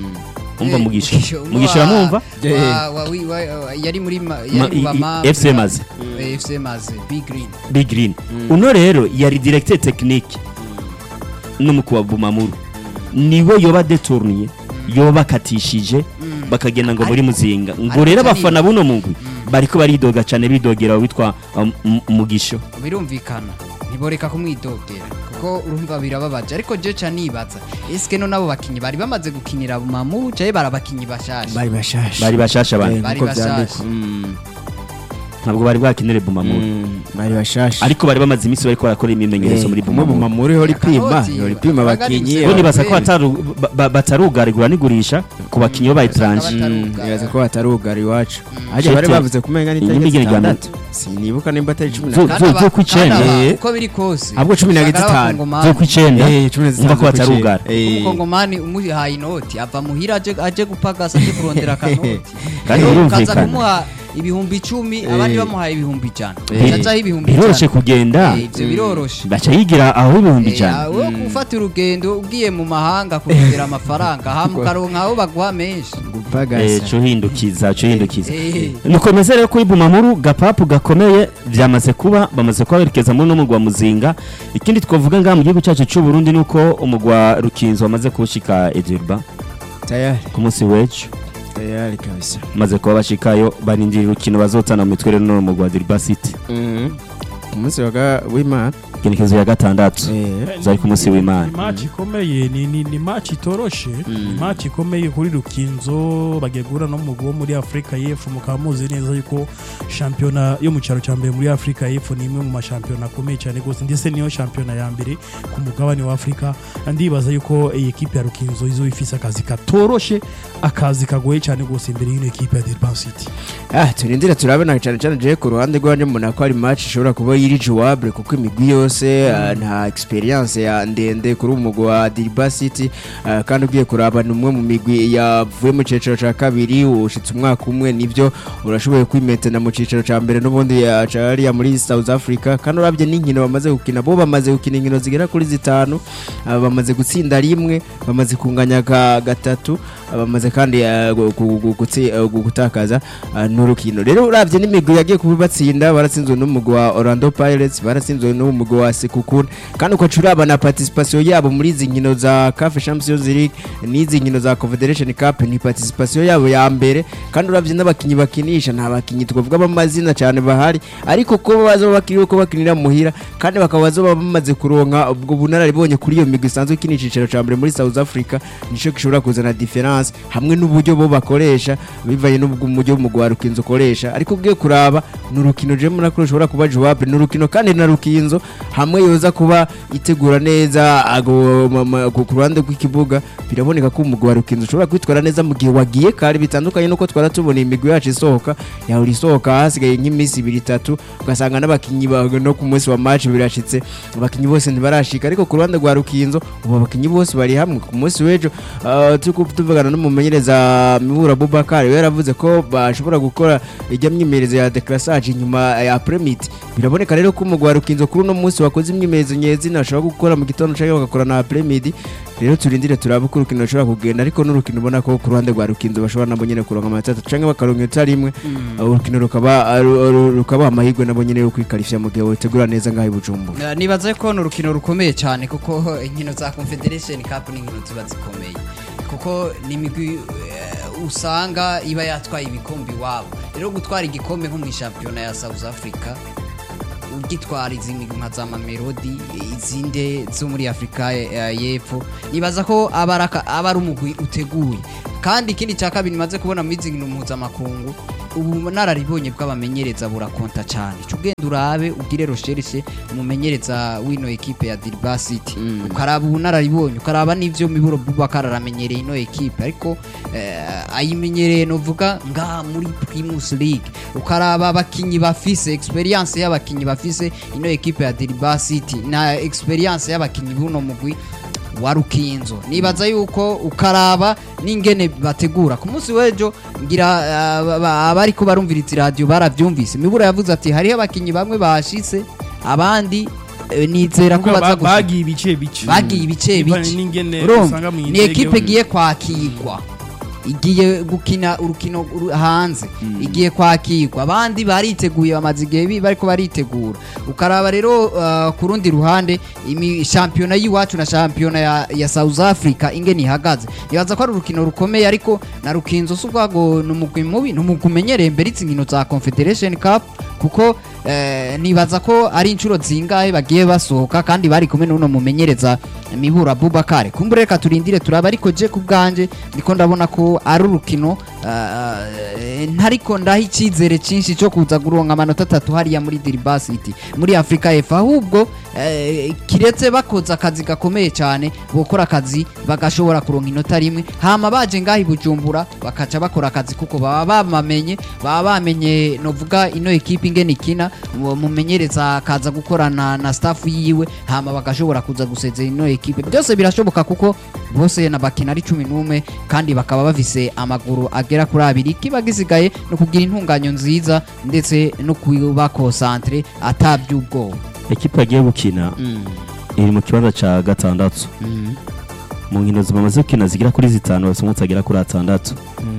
umva mugisha mugisha uramwumva Wa- wa- wi- wa- wa- yari muri ma- Ma- yari i- mu i- bama- FC Maze. Eh, FC Maze Big Green big green uno rero yari directeur technique n'umukuru wa bumamuru niwe yoba detourniye yoba bakatishije bakagenda ngo muri muzinga ngo ariko rero cyane- abafana buno mugwi bariko baridoga cane bidogera witwa um, M- mugisho birumvikana ntiboreka kumwidogera kuko urumva birababaje ariko je ca nibaza eske no nabo bakinyi bari bamaze gukinira Bumamuru caye barabakinyi bashasha bari bashasha bari bashasha bane Eh, Bari nkuko bashasha. vyandikwa. Mm, ntabwo bari bwakinire bumamuru mm, bari bashasha ariko bari bamaze iminsi bariko barakora imyimenyerezo muri kumwe bumamuru Bumamuru ihora ipima Akaboti, ihora ipima abagari abakinyi gusa. bo nibaza ko Kweli. bataru- ba- ba- batarugarigura n'igurisha ku bakinyi b'abayitranje Usanga Mm, batarugara. nibaza ko batarugara iwacu harya Shete. bari bavuze kumenga Iyi n'itariki n'imigirigano. zitandatu sinibuka nimba atari cumi na Zo- kane Kandi aba- zo kw'icenda. kandi aba- Eh. uko biri kose Ahubwo cumi na usanga ari gatanu. abakongomani. zo ku icenda Eh, cumi na zitanu umva ko zo batarugara kw'icenda. Eh. umukongomani umuhaye inoti ava muhira aje aje gupagasa aje kurondera akanoti Kandi Rero birumvikana. ukaza kumuha ibihumbi icumi abandi bamuhaye ibihumbi ijana Eh. cacaho ibihumbi biroroshe ijana kugenda Eh, ivyo biroroshe baca yigira aho ibihumbi Eh, ijana wowe gufata urugendo ugiye mu mahanga kurondera amafaranga hama ukaronka aho baguha menshi Eh, gupagasa co hindukiza co hindukiza Eh. nukomeze rero kuri bumamuru gapapu gakomeye byamaze kuba bamaze kuba berekeza muri no mugwa muzinga ikindi twavuga ngaha mu gihugu cyacu cy'u Burundi nuko umugwa rukinzo wamaze kuwushika Edurba tayari ku munsi w'ejo tayari kabisa maze kuba bashikayo barindira urukino bazotana mu mitwe rero no mugwa Dirba City Mhm. ku munsi wa ga- w'imana ikenekezo ya gatandatu Eh, zari ku munsi w'Imana ni match ikomeye ni ni ni match itoroshe ni match ikomeye kuri Rukinzo bagiye guhura no mugwi wo muri Afrika y'Epfo mukaba muzi neza yuko shampiyona yo mu cyaro cya mbere muri Afrika y'Epfo ni imwe mu mashampiyona akomeye cyane rwose ndetse niyo shampiyona ya mbere ku mugabane wa Afrika ndibaza yuko iyi ekipe ya Rukinzo izo ifise akazi katoroshe akazi kagoye cyane rwose imbere y'ino ekipe ya Durban City ah turindira turabona cyane cyane je ku ruhande rwanje mbona ko ari match ishobora kuba yiri jouable kuko imigwi yose ah, nta experience ya ndende kuri umugwi wa Dirba City ah, kandi ugiye kuraba ni umwe mu migwi yavuye mu cicaro ca kabiri ushitse umwaka umwe nivyo urashoboye kwimetana mu cicaro ca mbere n'ubundi ya cariya muri South Africa kandi urabye n'inkino bamaze gukina bo bamaze gukina inkino zigera kuri zitanu ah, bamaze gutsinda rimwe bamaze kunganya ka gatatu ah, bamaze kandi ah, gu- gu- gu- gutsi- ah, gu- gutakaza ah, n'urukino rero urabye n'imigwi yagiye kubibatsinda baratsinzwe n'umugwi wa Orlando Pirates baratsinzwe n'umugwi wa Sekukuni kandi ukaca uraba na participation yabo muri izi nkino za CAF Champions League n'izi nkino za Confederation Cup ni participation yabo ya mbere kandi urabye n'abakinyi bakinisha nta bakinyi twavuga b'amazina cyane bahari ariko ko baza bakiriye ko bakinira muhira kandi bakaba bazoba bamaze kuronka ubwo bunararibonye kuri iyo migwi isanzwe ikina icicaro ca mbere muri South Africa nico gishobora kuzana difference hamwe n'uburyo bo bakoresha bivanye n'ubwo umujyo umugwi wa Rukinzo ukoresha ariko ugiye kuraba ni urukino je muri rushobora kuba jouable ni urukino kandi na Rukinzo hamwe yoza kuba itegura neza ago ma- ma- ku ku ruhande rw'ikibuga biraboneka ko umugwi wa Rukinzo ushobora kwitwara neza mu gihe wagiye kare bitandukanye nuko twara tubona imigwi yacu isohoka yahora isohoka hasigaye nk'iminsi ibiri itatu ugasanga n'abakinyi ba- no ku munsi wa match birashitse abakinyi bose ntibarashika ariko ku ruhande rwa Rukinzo ubu abakinyi bose bari hamwe ku munsi w'ejo ah, turiko tuvugana n'umumenyereza Mibura Bubakar we yaravuze ko bashobora gukora ijya myimenyerezo ya declassage nyuma ya premit biraboneka biraboneka rero ko umugwa rukinzo kuri uno munsi wakoze imyimenyerezo nyezina ashobora gukora mu gitondo cyangwa bagakora na après-midi rero turindire turabe ko urukino rushobora kugenda ariko n'urukino ubona ko ku ruhande rwa rukinzo bashobora nabo nyene kuronka amanota atatu canke bakaronka inota rimwe urukino rukaba aru- aru- rukaba amahirwe nabo nyene yo kwikarishya mu gihe wotegura neza ngaho i Bujumbura Eh, nibaze ko ni urukino rukomeye cyane kuko inkino za confederation cup ni inkino ziba zikomeye kuko ni imigwi eh, usanga iba yatwaye ibikombe iwabo rero gutwara igikombe nko mu shampiyona ya south africa ugitwara izi migwi nka za mamelodi izindi zo muri afurika eh, y'epfo nibaza ko aba ari aka- aba ari umugwi uteguye kandi ikindi cya kabiri maze kubona muri izi nkino mpuzamakungu ubu nararibonye bw'abamenyereza burakonta cyane cyo ugenda urabe ugire recherche umumenyereza w'ino ekipe ya Dirba City ukaraba ubunararibonye ukaraba n'ivyo miburo Bubakar aramenyereye ino ekipe ariko eh, ayimenyereye novuga nga muri Primus League ukaraba abakinyi bafise experience y'abakinyi bafise ino ekipe ya Dirba City na experience y'abakinyi buno mugwi wa rukinzo nibaza yuko ukaraba n'ingene bategura ku munsi w'ejo ngira ah, ba- ba- abariko barumviriza iradiyo baravyumvise mibura yavuze ati hariho abakinyi bamwe bahashitse abandi eh, nizera ko Kuvuga baza ba- gushika bagiye ibice bice bagiye ibice Bivanye bice n'ingene Urumva? usanga mu ni ndege ekipe buri- igiye kwakirwa igiye gukina urukino uru- hanze igiye kwakirwa abandi bariteguye bamaze igihe bi- bariko baritegura ukaraba rero uh, ku rundi ruhande imi- shampiyona y'iwacu na shampiyona ya, ya south africa ingene ihagaze nibaza ko ari urukino rukomeye ariko na rukinzo si ubwago ni umugwi mubi ni umugwi umenyereye mbere izi nkino za confederation cup kuko eh, nibaza ko ari inshuro zingahe bagiye basohoka kandi bari kumwe n'uno mumenyereza mibura bubakare kumbure reka turindire turaba ariko je ku bwanje ndiko ndabona ko ari urukino eh, ntariko ndaha icyizere cyinshi cyo kuza guronka amanota atatu hariya muri Diriba City muri Afrika y'Epfo ahubwo eh, kiretse bakoze akazi gakomeye cyane bokora akazi bagashobora kuronka inota rimwe hama baje ngaho i Bujumbura bakaca bakora akazi kuko baba bamenye baba bamenye novuga ino ekipe ingene ikina uwo mumenyereza akaza gukorana na staff yiwe hama bagashobora kuza gusezera ino ekipe byose birashoboka kuko bose na bakina ari cumi n'umwe kandi bakaba bafise amaguru agera kuri abiri kiba gisigaye no kugira intunganyo nziza ndetse no kuba concentre ataby'ubwoba ekipa yagiye gukina iri mu kibanza cya gatandatu mu nkino zimaze gukina zigera kuri zitanu bafite umunsi agera kuri atandatu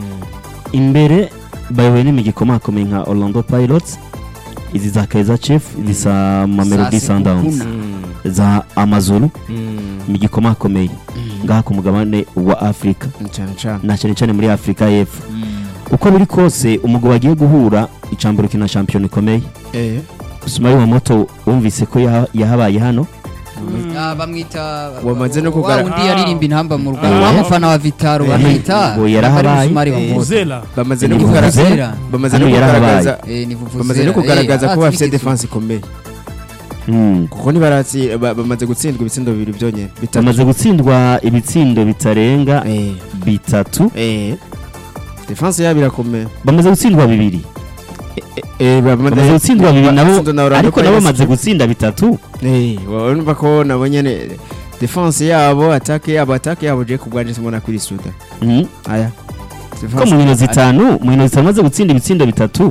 imbere bayobowe n'imigi ikomakomeye nka orlando pilots izi za kaiza chief izi za mamelodi Za sundowns Sekukuna. za amazulu imigi ikomakomeye ngaha ku mugabane wa afurika cyane cyane na cyane cyane muri afurika y'epfo uko biri kose umugabo bagiye guhura icambura ukina shampiyona ikomeye eh sumari wa moto wumvise ko yaha- yahabaye hano Ah, bamwita Wamaze no wa kugara- wundi yaririmba intamba mu Ah. rugamba wa mufana wa Vitaro Eh, bamwita ngo yarahabaye. Bari Musumari wa Eh, Moto. Muzela bamaze no Ni kugaragaza Vuvuzela. bamaze no Hano yarahabaye. kugaragaza Eh, ni Vuvuzela. bamaze no Eh, kugaragaza ko ah, bafite Twigeze- defense ikomeye Mm. kuko ntibaratsi ba- bamaze gutsindwa ibitsindo bibiri byonyine bitatu bamaze gutsindwa ibitsindo bitarenga eh bitatu eh defense yabo irakomeye bamaze gutsindwa bibiri eh bamaze gutsindwa bibiri nabo batsinzwe na Orlando ariko nabo Pirates. bamaze gutsinda bitatu eh urumva ko nabo nyene defense yabo attaque yabo attaque yabo je kubwanje simona kuri suda Mm. aya ko mu nkino zitanu mu nkino zitanu bamaze gutsinda ibitsindo bitatu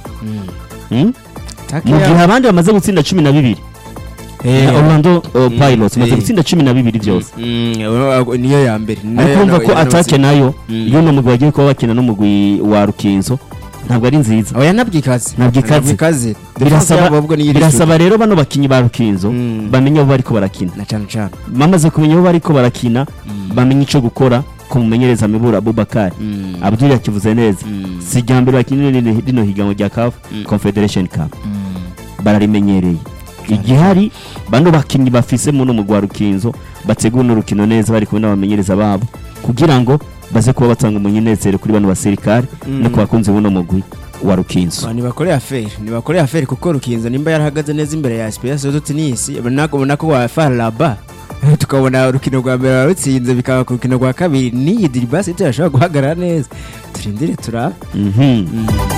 Mm. attaque mu gihe yabo abandi bamaze gutsinda cumi na bibiri eh Na orlando uh, pilots bamaze eh. gutsinda cumi na bibiri byose Mm, ura- niyo ya mbere ariko urumva ko atake nayo Mm. iyo uno mugwi bagiye kuba bakina n'umugwi wa rukinzo ntabwo ari nziza oya nabwikaze Ntabwikaze. nabwikaze defense birasaba yabo ahubwo niyo iri birasaba rero bano bakinyi ba rukinzo Mm. bamenye aho bariko barakina na cyane cyane bamaze kumenya aho bariko barakina bamenye ico gukora ku mumenyereza mibura abubakari abdul yakivuze neza si irya mbere bakinira rino rino higanwa rya caf confederation cup bararimenyereye igihari bano bakinyi bafise muno mugwa rukinzo bategura urukino neza bari kumwe n'abamenyereza babo kugira ngo baze kuba batanga umunyenezero kuri bano basirikare no ku bakunzi b'uno mugwi wa rukinzo ntibakoreye aferi ntibakoreye aferi kuko rukinzo nimba yarahagaze neza imbere ya sipiyasi zo tinisi ubona ko wa faraba tukabona urukino rwa mbere warutsinze bikaba ku rukino rwa kabiri n'iyi diribasi turashobora guhagarara neza turindire turabe Mhm.